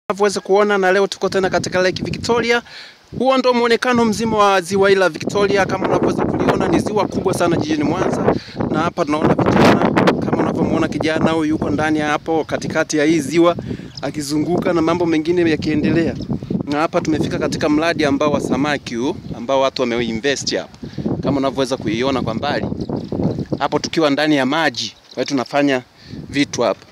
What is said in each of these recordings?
Unavyoweza kuona na leo tuko tena katika Lake Victoria. Huo ndo muonekano mzima wa ziwa hili la Victoria. Kama unavyoweza kuliona, ni ziwa kubwa sana jijini Mwanza, na hapa tunaona vijana, kama unavyomuona kijana huyu yuko ndani ya hapo katikati ya hii ziwa akizunguka na mambo mengine yakiendelea. Na hapa tumefika katika mradi ambao wa samaki huu ambao watu wameinvest hapa, kama unavyoweza kuiona kwa mbali hapo, tukiwa ndani ya maji, kwa hiyo tunafanya vitu hapa.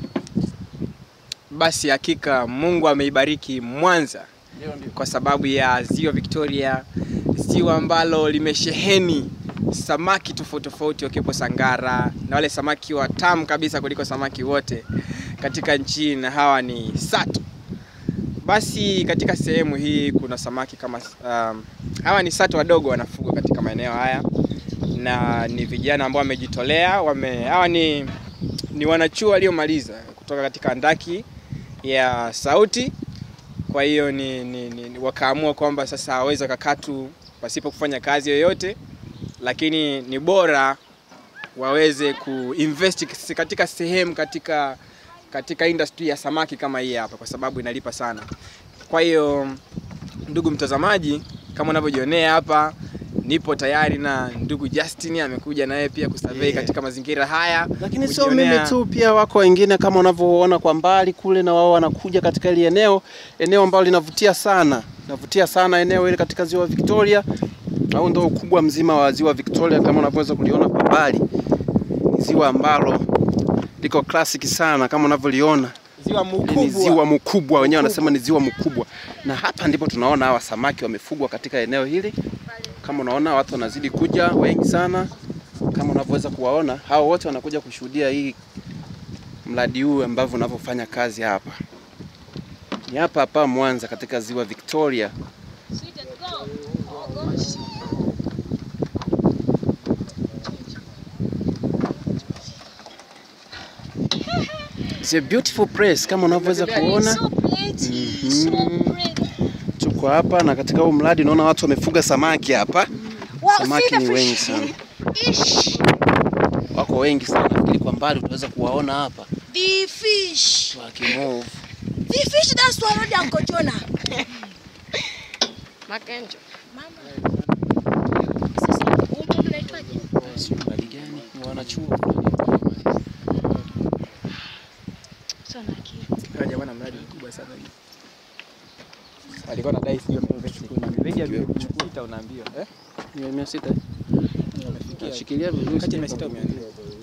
Basi hakika Mungu ameibariki Mwanza kwa sababu ya ziwa Victoria, ziwa ambalo limesheheni samaki tofauti tofauti, wakiwepo sangara na wale samaki watamu kabisa kuliko samaki wote katika nchi, na hawa ni sato. Basi katika sehemu hii kuna samaki kama um, hawa ni sato wadogo wanafugwa katika maeneo haya, na ni vijana ambao wamejitolea wame, hawa ni, ni wanachuo waliomaliza kutoka katika andaki ya sauti. Kwa hiyo ni, ni, ni, wakaamua kwamba sasa hawawezi wakakaa tu pasipo kufanya kazi yoyote, lakini ni bora waweze kuinvest katika sehemu katika katika industry ya samaki kama hii hapa, kwa sababu inalipa sana. Kwa hiyo ndugu mtazamaji, kama unavyojionea hapa, nipo tayari na ndugu Justin amekuja naye pia kusurvey Yeah. katika mazingira haya, Lakini sio kujionea- mimi tu, pia wako wengine kama unavyoona kwa mbali kule, na wao wanakuja katika ile eneo, eneo ambalo linavutia sana, linavutia sana eneo ile katika ziwa Victoria, au ndio ukubwa mzima wa ziwa Victoria kama unavyoweza kuliona kwa mbali. Ni ziwa ambalo liko classic sana kama unavyoliona, ziwa ni mkubwa ziwa mkubwa, wenyewe wanasema ni ziwa mkubwa, na hapa ndipo tunaona hawa samaki wamefugwa katika eneo hili. Kama unaona watu wanazidi kuja wengi sana, kama unavyoweza kuwaona, hao wote wanakuja kushuhudia hii mradi huu ambavyo unavyofanya kazi hapa. Ni hapa hapa Mwanza katika ziwa Victoria. It's a beautiful place kama unavyoweza kuona. So pretty, so pretty. Tuko hapa na katika huu mradi naona watu wamefuga samaki hapa. Wow, Samaki see the ni wengi fish. sana, Ish, wako wengi sana. Nafikiri kwa mbali utaweza kuwaona hapa the fish. wakimove. The fish that's swallowed Uncle Jonah. Makenjo. Mama. Sasa, huyu mtoto anaitwaje? Sio mradi gani? Ni wanachuo. Sio na akili. Hawa jamaa na mradi mkubwa sana hii. Alikuwa anadai sio invest zaidi ya milioni sita unaambiwa eh? Ni mia sita. Shikilia vizuri. Kati ya mia sita au mia nne.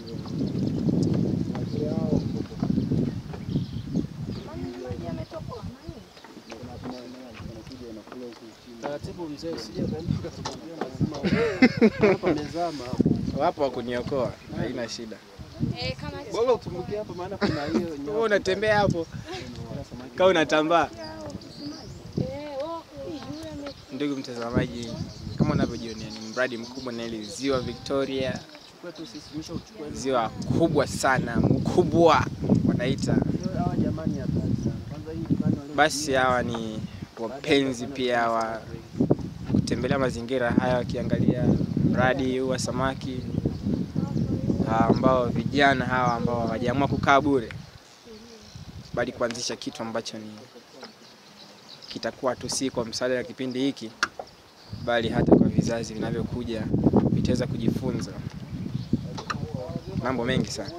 Taratibu mzee, usije kaamka tukwambia lazima hapa mezama. Wapo wa kuniokoa, haina shida. Eh, kama Bora utumbukie hapa maana kuna hiyo Wewe unatembea hapo kama unatambaa. eh, wao yule ame Ndugu mtazamaji, kama unavyojionea ni mradi mkubwa na ile ziwa Victoria, kwetu sisi tumeshauchukua ziwa kubwa sana, mkubwa wanaita. hawa jamani hatari sana. Kwanza hii plani wale Basi hawa ni wapenzi pia wa kutembelea mazingira haya, wakiangalia mradi huu wa samaki hawa ambao vijana hawa ambao hawajaamua kukaa bure, bali kuanzisha kitu ambacho ni kitakuwa tu si kwa msaada wa kipindi hiki, bali hata kwa vizazi vinavyokuja vitaweza kujifunza mambo mengi sana.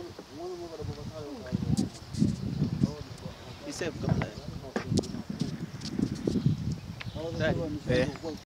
Isave kabla. Eh.